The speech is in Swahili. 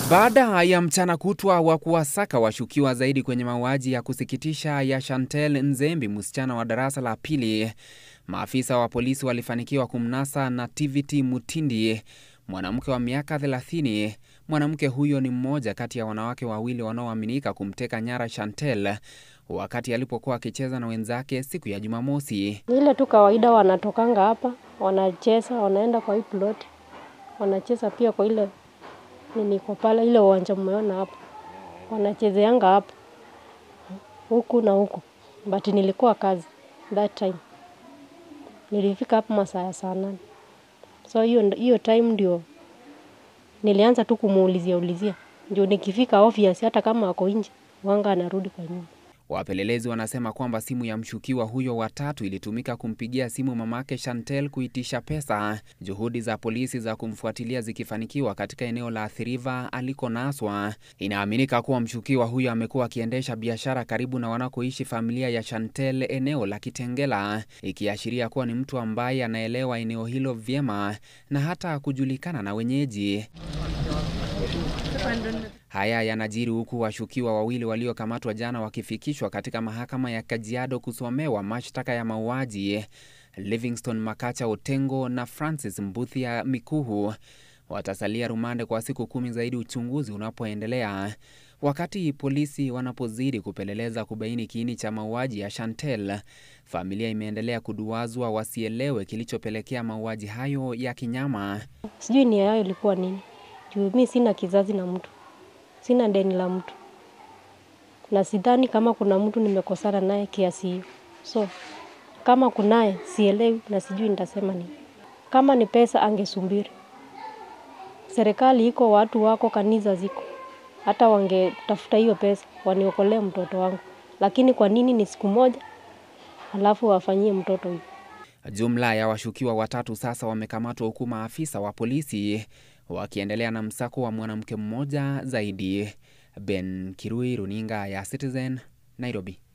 Baada ya mchana kutwa wa kuwasaka washukiwa zaidi kwenye mauaji ya kusikitisha ya Chantel Nzembi, msichana wa darasa la pili, maafisa wa polisi walifanikiwa kumnasa Nativity Mutindi, mwanamke wa miaka 30. Mwanamke huyo ni mmoja kati ya wanawake wawili wanaoaminika kumteka nyara Chantel wakati alipokuwa akicheza na wenzake siku ya Jumamosi. Ni ile tu kawaida, wanatokanga hapa wanacheza, wanaenda kwa hii plot, wanacheza pia kwa ile nini kwa pale ile uwanja mmeona hapo, wanachezeanga hapo huku na huku, but nilikuwa kazi that time, nilifika hapo masaa ya saa nane, so hiyo hiyo time ndio nilianza tu kumuulizia ulizia, ndio nikifika obvious, hata kama ako nje wanga anarudi kwa nyumba. Wapelelezi wanasema kwamba simu ya mshukiwa huyo wa tatu ilitumika kumpigia simu mamake Chantel kuitisha pesa, juhudi za polisi za kumfuatilia zikifanikiwa katika eneo la Athi River alikonaswa. Inaaminika kuwa mshukiwa huyo amekuwa akiendesha biashara karibu na wanakoishi familia ya Chantel eneo la Kitengela, ikiashiria kuwa ni mtu ambaye anaelewa eneo hilo vyema na hata kujulikana na wenyeji. Haya yanajiri huku washukiwa wawili waliokamatwa jana wakifikishwa katika mahakama ya Kajiado kusomewa mashtaka ya mauaji. Livingston Makacha Otengo na Francis Mbuthia Mikuhu watasalia rumande kwa siku kumi zaidi uchunguzi unapoendelea, wakati polisi wanapozidi kupeleleza kubaini kiini cha mauaji ya Chantel. Familia imeendelea kuduazwa wasielewe kilichopelekea mauaji hayo ya kinyama. Sijui nia yao ilikuwa nini, juu mi sina kizazi na mtu sina deni la mtu na sidhani kama kuna mtu nimekosana naye kiasi hiyo. So kama kunaye sielewi na sijui nitasema nini. Kama ni pesa angesumbiri, serikali iko, watu wako, kanisa ziko, hata wangetafuta hiyo pesa waniokolee mtoto wangu, lakini kwa nini ni siku moja alafu wafanyie mtoto hivi? Jumla ya washukiwa watatu sasa wamekamatwa huku maafisa wa polisi wakiendelea na msako wa mwanamke mmoja zaidi. Ben Kirui, runinga ya Citizen, Nairobi.